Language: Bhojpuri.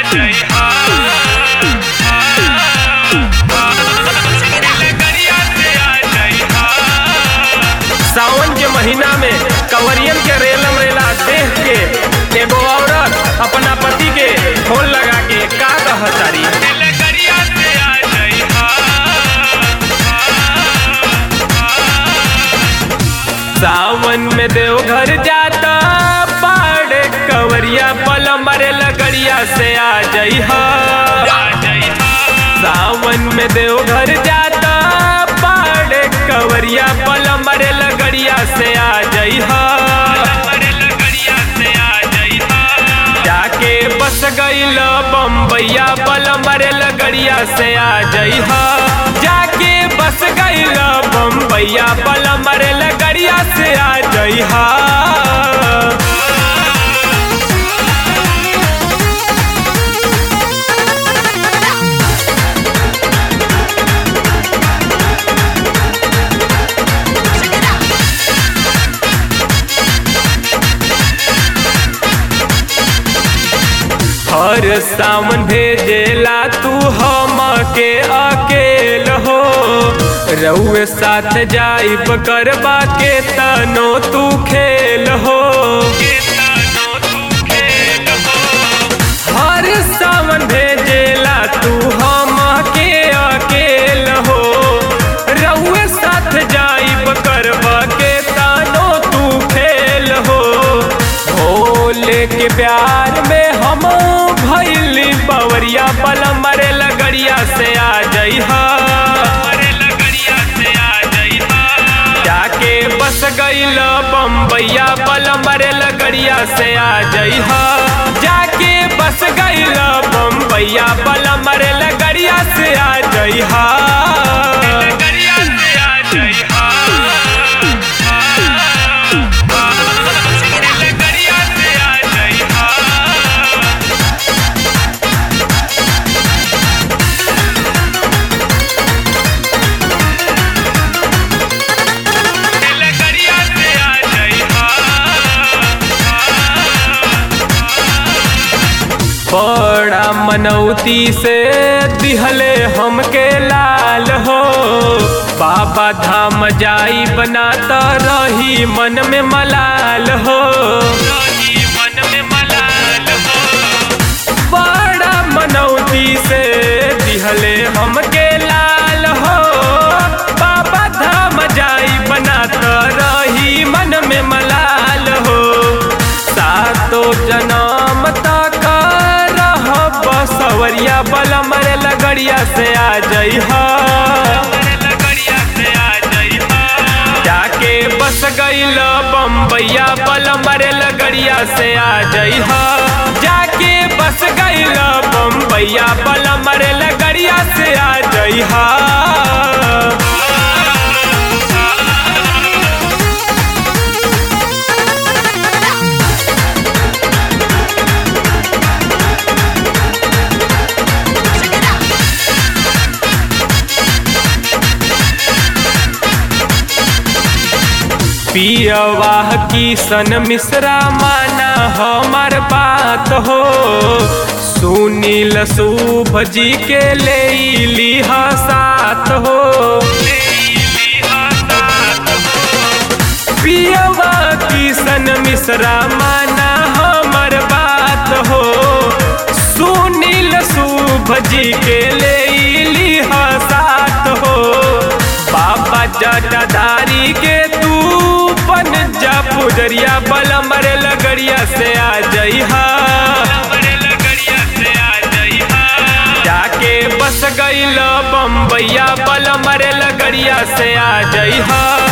जइहा लगड़िया से आ जइहा सावन के महीना में कंवरियन के रेलम रेला देख के एगो औरत अपना पति के फोन लगा के का कहतारी लगड़िया से आ जइहा सावन में देवघर जाता बाड़ कंवरिया पल मरे लगड़िया से आ जइहा आ जइहा सावन में देवघर जाता बाड़ कंवरिया पल मरे लगड़िया से आ जइहा अरे लगड़िया से आ जइहा जाके बस गईल बम्बैया पल मरे लगड़िया से आ जइहा जाके बस गईल बम्बैया पल मरे लगड़िया से आ जइहा हर सावन भेजेला तू हम के अकेल हो रउए साथ जाइब करबा के तनो तू खेल हो हर सावन भेजेला तू हम के अकेल हो रउए साथ जाइब करबा के तनो तू खेल हो भोले के प्यार में हम भैली बवरिया पल मरे लगड़िया से आ जइहा अरे लगड़िया से आ जइहा जाके बस गईल बम्बैया पल मरे लगड़िया से आ जइहा जाके बस गईल बम्बैया पल मरे लगड़िया से आ जइहा लगड़िया से आ जइहा लगड़िया से आ जइहा लगड़िया से आ जइहा बड़ा मनौती से दिहले हमके लाल हो बाबा धाम जाई बनाता रही मन में मलाल हो रही मन में मलाल हो बड़ा मनौती से दिहले हमके लाल हो बाबा धाम जाई बनाता रही मन में मलाल हो सातो जन्म तक रह बसवरिया बल मरे लगड़िया से आ जइहा अरे लगड़िया से आ जइहा जाके बस गईल बम्बैया पल मरे लगड़िया से आ जइहा जाके बस गईल बम्बैया पल मरे लगड़िया से आ जइहा पियवाह की सन मिश्रा माना हमार बात हो सुनील शुभ जी के ले लिहा साथ हो पियवा की सन मिश्रा माना हमार बात हो सुनील शुभ जी के ले लिहा साथ हो बाबा जटाधारी के तू बन जा पुजरिया बल मरे लगड़िया से आ जइहा अरे लगड़िया से आ जइहा जाके बस गईल बम्बैया बल मरे लगड़िया से आ जइहा